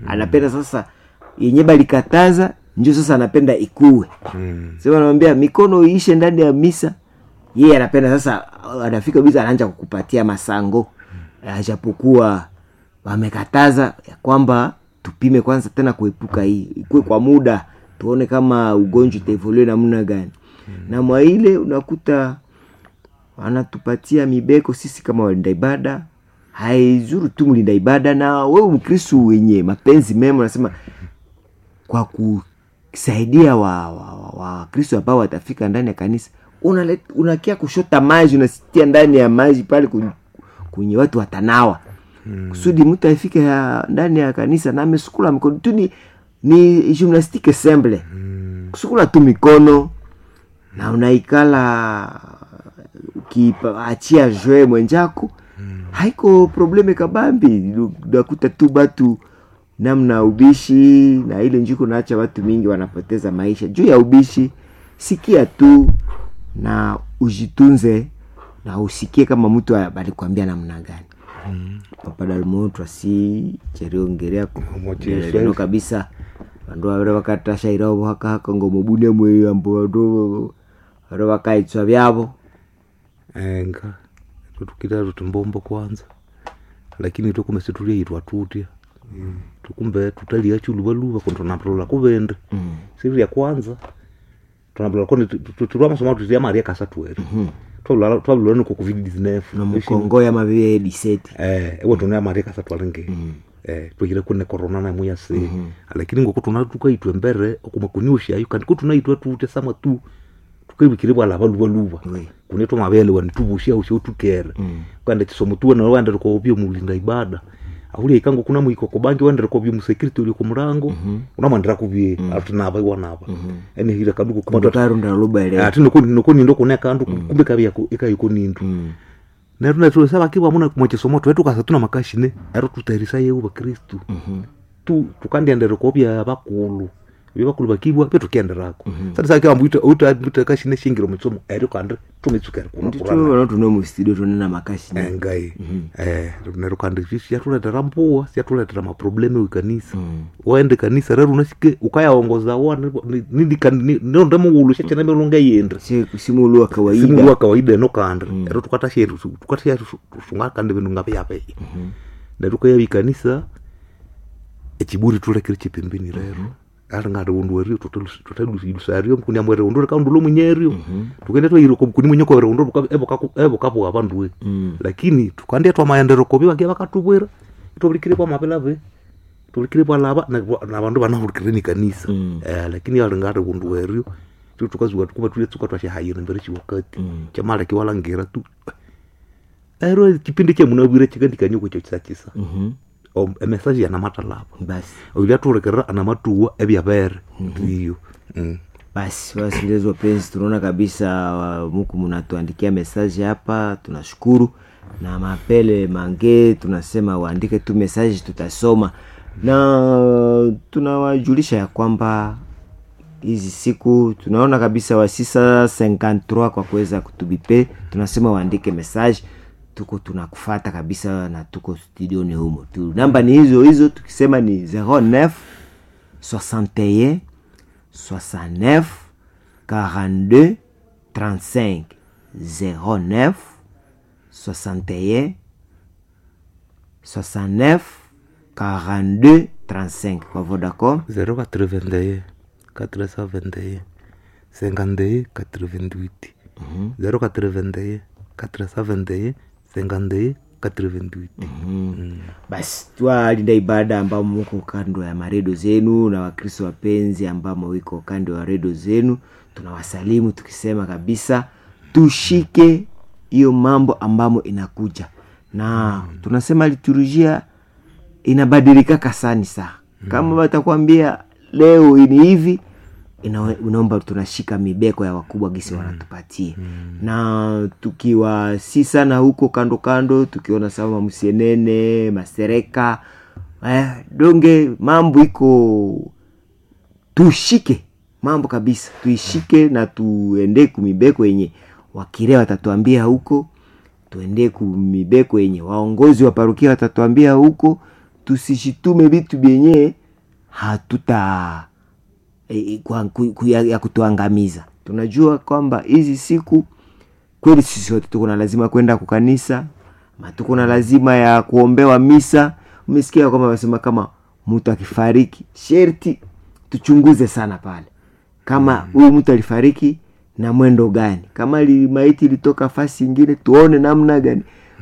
anapenda sasa yenye balikataza njo sasa anapenda ikuwe Mm. sasa anamwambia mikono iishe ndani ya misa yeye anapenda sasa anafika bisa anaanza kukupatia masango ajapokuwa wamekataza ya kwamba tupime kwanza tena kuepuka hii ikuwe kwa muda tuone kama ugonjwa itaevolue namna gani na mwa ile unakuta wanatupatia mibeko sisi kama walinda ibada haizuru tu mlinda ibada na wewe mkristu wenye mapenzi mema unasema kwa kusaidia wa, wa, wa, wa kristo ambao watafika ndani ya kanisa unalet- unakia kushota maji unasitia ndani ya maji pale kun- kwenye watu watanawa hmm. kusudi mtu afike ya- ndani ya kanisa na amesukula mikono tu ni, ni gymnastique semble hmm. kusukula tu mikono na unaikala ukiachia jwe mwenjako hmm. haiko probleme kabambi unakuta tu batu namna ubishi na ile njuko naacha watu mingi wanapoteza maisha juu ya ubishi sikia tu na ujitunze na usikie kama mtu alikwambia namna gani mm. papadalmoto asi cheriongerea Motisha. leno kabisa vandu vavire vakatasha iravo hakahaka ngomobune mwe ambo vandu vare vakaitswa vyavo enga tutukira tutumbombo kwanza lakini tukume situliaitwa tutya tukumbe tutalia chuluvaluva kondo tunapolola kuvende siri ya kwanza tunapolola kondi tulwa masomo tutia maria kasatweri twavulwa niko covid 19 nomukongo ya mavie diseti eh ewe tuna maria kasatwalingi eh twihire kune corona na muya se lakini ngoko tuna tukaitwe mbere okuma kuniusha ayo kandi ko tunaitwe tute sama tu tukaibikire bwala baluba luba Oui. kune to mabele wani tubushia usho tukere kandi kisomo tuwe na wandere ko obyo mulinda ibada ahuli ikango kuna muiko ko bangi wandere ko obyo musecurity uli ku murango unamandira kubye atunaba iwanaba ene hira kaduko kuma mutotarunda luba ele ati noko noko nindo kune kandu kumbe kabya ikayiko nindu neru netu saba kiwa muna mwechisomo twetu kasa tuna makashine ero tutairisa yehu bakristu tu tukandiendere kobya bakulu bye bakulu bakibwa pe tukienderako sasa sasa kiwa mbuita uta mbuita kashine shingiro mutsomo ero kandi tumitsukere kuna nditu kurana vano tuno mustudio tonena makashi engai eh neru kandi siyatuletera mpuwa siyatuletera maprobleme wikanisa waende kanisa rero unasike ukayaongoza wana nonde muulu shachana melunga yendre simulu wa kawaida simu wa kawaida eno kanda ero tukatashe tukatashe tungakande bintu ngapeyapeya neru kaya bikanisa ekiburi tulekere chipembeni rero ari ngati undu werio tutalusario mkuni amwere undu reka undu lomunyerio tukende twairo kuni mwenyeko were undu evo kapuka vanduwe lakini tukandia twa maendero kobi bagia bakatubwira tubulikire kwa mapelave tubulikire kwa laba na na bandu banahulikire ni kanisa eh lakini ari ngati undu werio tu tukazuka tukuba tule tuka twashe hayiro mbere chiwakati chamala kiwalangira tu ero kipindi kye munabwire chikandikanyuko kyo chisachisa O- emesaji yanamatalapa basi oilia turekerera anamatuwa ebyabere ndiyo Mm. basi wasikilizaji wapenzi tunaona kabisa wa- muku mnatuandikia mesaji hapa tunashukuru na mapele mange tunasema waandike tu mesaji tutasoma na tunawajulisha ya kwamba hizi siku tunaona kabisa wa sisa 53 kwa kuweza kutubipe tunasema waandike message tuko tunakufata kabisa na tuko studioni humo tu namba ni hizo hizo tukisema ni 09 61 69 42 35 09 61 69 42 35 kwa Vodacom 081 471 51 88 081 471 51 88 basi twalinda ibada ambao muko kando ya maredio zenu na wakristo wapenzi ambamo wiko kando ya redio zenu tunawasalimu tukisema kabisa tushike hiyo mambo ambamo inakuja na tunasema liturujia inabadilika kasani saa kama watakwambia leo ni hivi ina- unaomba tunashika mibeko ya wakubwa gisi wanatupatia na tukiwa si sana huko kando kando tukiona sama msienene masereka eh, donge mambo iko tushike mambo kabisa tuishike na tuende kumibeko yenye wakire watatuambia huko tuende kumibeko yenye waongozi wa parukia watatuambia huko tusishitume vitu vyenye hatuta e, kwa, ku, ku, ya, ya kutuangamiza tunajua kwamba hizi siku kweli sisi wote tuko na lazima kwenda kukanisa ma tuko na lazima ya kuombewa misa umesikia kwamba wanasema kama mtu akifariki sherti tuchunguze sana pale kama huyu mtu alifariki na mwendo gani kama li, maiti ilitoka fasi ingine tuone namna gani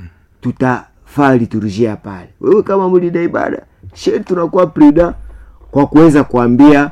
tutafaa liturujia pale wewe kama mlida ibada sherti tunakuwa prida kwa kuweza kuambia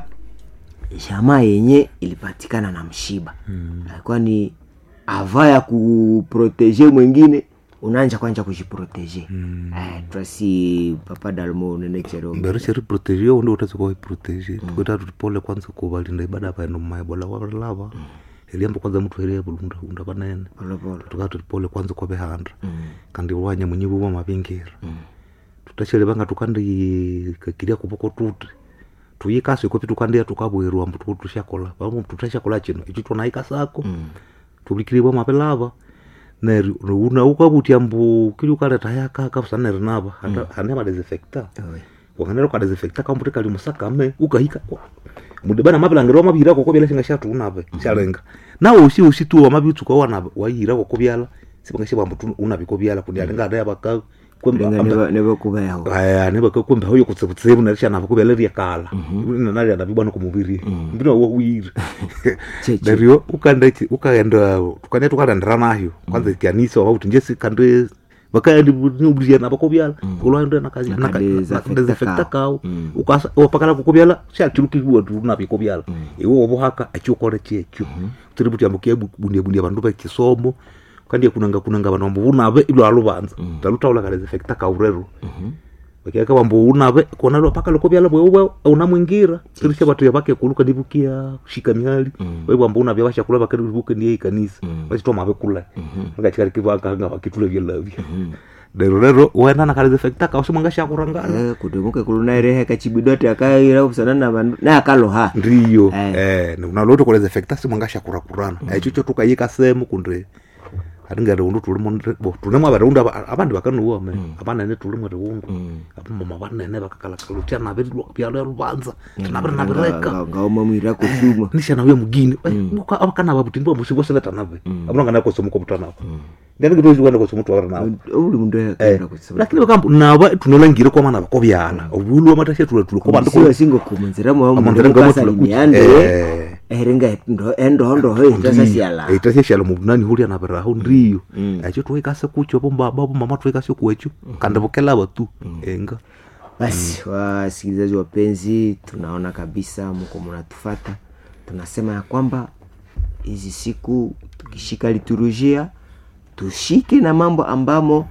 jamaa yenye ilipatikana na mshiba mm. alikuwa ni ava ya kuproteje mwingine unaanja kwanja kujiproteje mm. eh, twasi papa dalmo nenechero mbere cheri protege undi utasi kwa protege tukweta tutipole kwanza kuvalinda ibada paeno mmaebola wavalava eliamba kwanza mtu heria bulunda unda panene polepole tukaa tutipole kwanza kwa behanda kandi wanya mwenyewe wa mavingira tutachele vanga tukandi kakiria kupoko tuti tuyikasi kopi tukandia tukabwerwa mtu tushakola vamo tutashakola chino ichi tunaikasako tulikiribwa mapelava neri una ukavutia mbu kili ukaleta yakaka saneri nava hane madesinfecta wakanera ukadesinfecta kambuti kali musakame ukahika mudibana mavilangiro mavira koko vyala singa shatunave shalenga nawe usi usi tu wamavitsuka wana wayira koko vyala sipanga shivambu unaviko vyala kundi alinga adaya vaka kwemba nevokuveho aya nevakakwemba hoyo kutsevutsemu narishanava kuvela riakala nanarianavibwana kumuviri mbina wawiri Cheche. nario ukaenda ichi- ukaenda tukanya tukarandira nayo kwanza ikianisa wauti njesi kande vakaendiubriana vakovyala ulwaenda Nakadesinfecta nakadesinfecta kao. kao wapakala kukovyala shachirukiwa tunavikovyala iwe wovuhaka achiokole chekyo tiributyambukia bundia bundia vandu vechisomo kandia kunanga kunanga vanhu vambo vunave ilo aluvanza talutaula kadesinfecta kaurero vakiaka vambo unave kona lo paka loko vyala bwewe una mwingira tirisha vatu yavake kuluka ndivukia kushika mihali wewe vambo unavya vashakula vakarivuke ndiye ikanisa vachitwa mave kula vakachikarikivankanga vakitule vyalavya lero lero wenda nakadesinfecta kao simwanga shakurangana Eh, kudemuke kulunaerehe kachibidote akaira kusana na vandu naye akaloha ndiyo Eh. eh, unaloto koleza efekta simwanga shakurakurana echo tukayika semu kunde atingere undu tulimo tulimo abarundu aba- abandi bakanuwa me abanene tulimo riundu abamama banene bakakalakalutia nabiri byalo lubanza tinabiri nabireka ngaoma mwira kusuma nishana uye mugini abakana babutini bamusingo seneta nabe abulangana kosomuko butanabo ndanigitoziwana kosomutu wara nabo uli mundu akaira kusuma lakini bakambu naba tunolangire kwamana bakobyala obulu amatashya tulatule kobandu siwe singokumunzira Amanzira ngamo tulakuti. mwamukasalimiande Eh. eringa endohondoho itasasiala itashyashala mu bunani hulia nabiraho ndiyo ekyo twikase kukyo bombaba bomama twikase kuekyo kandi bukelaba tu enga basi wasikilizaji wapenzi tunaona kabisa mko mnatufata tunasema ya kwamba hizi siku tukishika liturujia tushike na mambo ambamo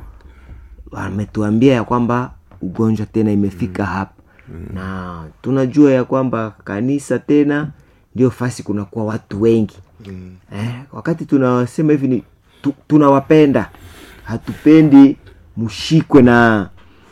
wametuambia ya kwamba ugonjwa tena imefika hapa na tunajua ya kwamba kanisa tena ndio fasi kunakuwa watu wengi eh, wakati tunasema hivi ni tu, tunawapenda hatupendi mshikwe na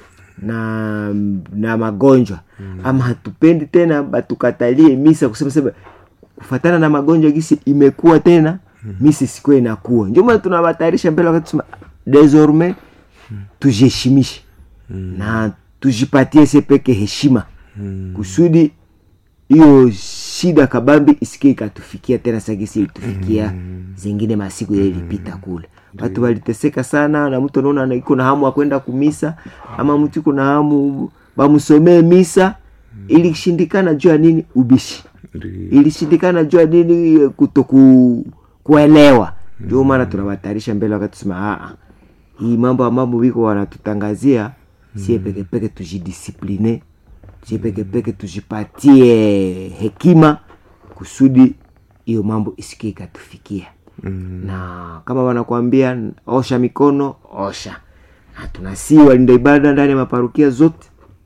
na na magonjwa mm. ama hatupendi tena batukatalie misa kusema sema kufatana na magonjwa gisi imekuwa tena mm. misa isikuwa inakuwa ndio maana tunawatayarisha mbele wakati tusema desormais tujiheshimishe mm. na tujipatie se peke heshima mm. kusudi hiyo shida kabambi isikie ikatufikia tena sagisi ilitufikia mm. zingine masiku ile ilipita kule watu waliteseka sana na mtu anaona iko na hamu akwenda kumisa ama mtu iko na hamu bamsomee misa ilishindikana juu ya nini ubishi ilishindikana juu ya nini kutoku kuelewa ndio maana tunawatayarisha mbele wakati tusema "Ah, ah, hii mambo ambapo wiko wanatutangazia sie pekepeke tujidisipline sie pekepeke tujipatie hekima kusudi hiyo mambo isikie ikatufikia mm. na kama wanakuambia osha mikono osha na tunasii walinda ibada ndani ya maparukia zote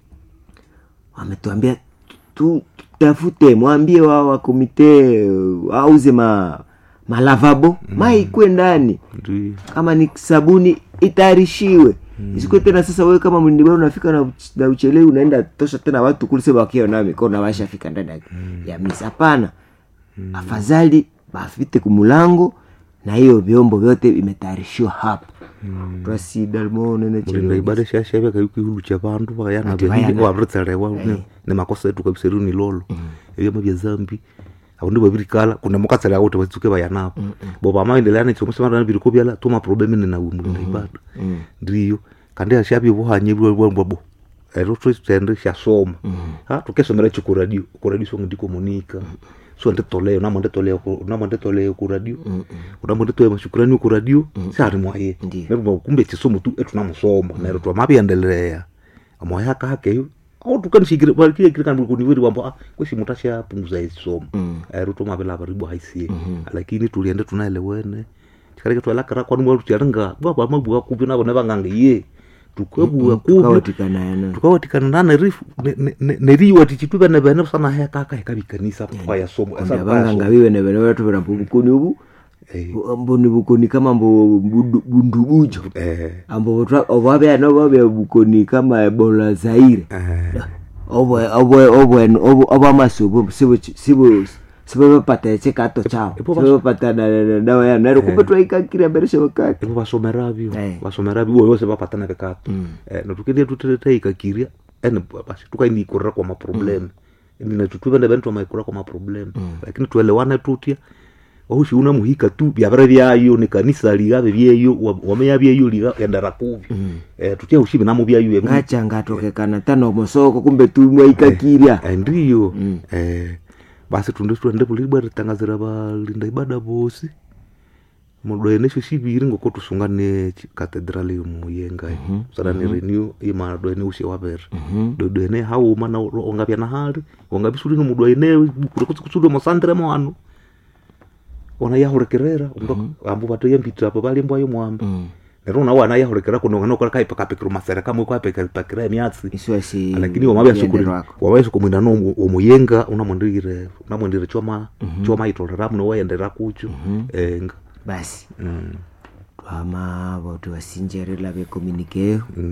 wametuambia tu- tutafute mwambie wao wa komite uh, auze ma malavabo mm. mai ikwe ndani ndiyo kama ni sabuni itayarishiwe mm. isikuwe tena sasa wewe kama mlindibara unafika na, uch- na uchelewi unaenda tosha tena watu kule sema wakiwa nayo mikono na washafika ndani ya, ya misa hapana afadhali bafite kumulango na hiyo vyombo vyote vimetayarishiwa hapo twasida limone mulinda ibada shashavya kayukihulu cha vandu vayana Ati vyanili vayana. waviritselewa ni makosa yetu kabisa riu ni lolo evyama vya zambi avundi vavirikala kuna mukatselewa kuti vatsuke vayanapo bo vamaendelea nechomusemana viriko vyala tuma problemi ninawe mulinda ibada ndiyo kandi ashavye vuhanye vwabo ero twitende shasoma ha tukesomera chi kuradio kuradio songe ndikomunika so nditoleo namo nditoleo ku- namo nditoleo kuradio unamo nditoe mashukurani kuradio sari mwaye Ndiyo. nerwo kumbe chisomo tu etunamusoma nero twamaviendelea amoya kakeyo autukanishikire vakiekirikan kuniveri wambo ah kwesi mutu ashapunguza isomo ero tomavilava ribo haisie lakini tuliende tunaelewene tikareke twalakara kwani mwatucharinga vavamabua kuvi navo nevang'anga ye tukabua kuvi tukawatikana tukawatikana nana rifu neriwa tichituva nevene sana hekaka hekavikanisa twayasoma vanganga vive nevene vatuvira mbo bukoni ubu mbo ni bukoni kama mbo bundu- bundubujo ambo votwa- ovo avyana vavya bukoni kama ebola zaire ovo amasobo sivevapata chikato chao Ipo bas- sivevapata na- na dawa yao naro kumbe twaikakira mbere shavakati ivo vasomeravyo Eh. vasomeravyo ivo vose vapatana vekato natukendia tuteteikakiria ene basi tukainiikurira kwa maprobleme ninatutuva nevene twamaikurira kwa maprobleme lakini tuelewane tutya ohushi una muhika tu vyavere vyayo ni kanisa ligave vyeyo wa- wameya vyeyo liga endera kuvi Eh, tutya ushi vinamo vyayo evi- ngacha ngatokekana tano mosoko kumbe tumwaikakirya Eh, ndiyo eh, basi tunde twende vulibwa ritangazira valinda ibada vosi mudoenesho shiviri ngoko tusungane katedrali muyenga sarani renew imadoene ushe wavere dodoene hauma na ongavya na hali ongavisuli nomudoene kurikutsikutsuli mosandire mwanu ona yahurekerera ambu vatoye mbita apo valimbwayo mwambe nero una wana yahurekera kunonganokola kaipakapikira masere kamwe kwaipakapakira emyatsi isiwasi lakini wamavyasokomwina no omuyenga unamwendire unamwendire choma choma itorera muno waendera kucho enga basi Mm. twama voti vasinjerela vekomunikeyo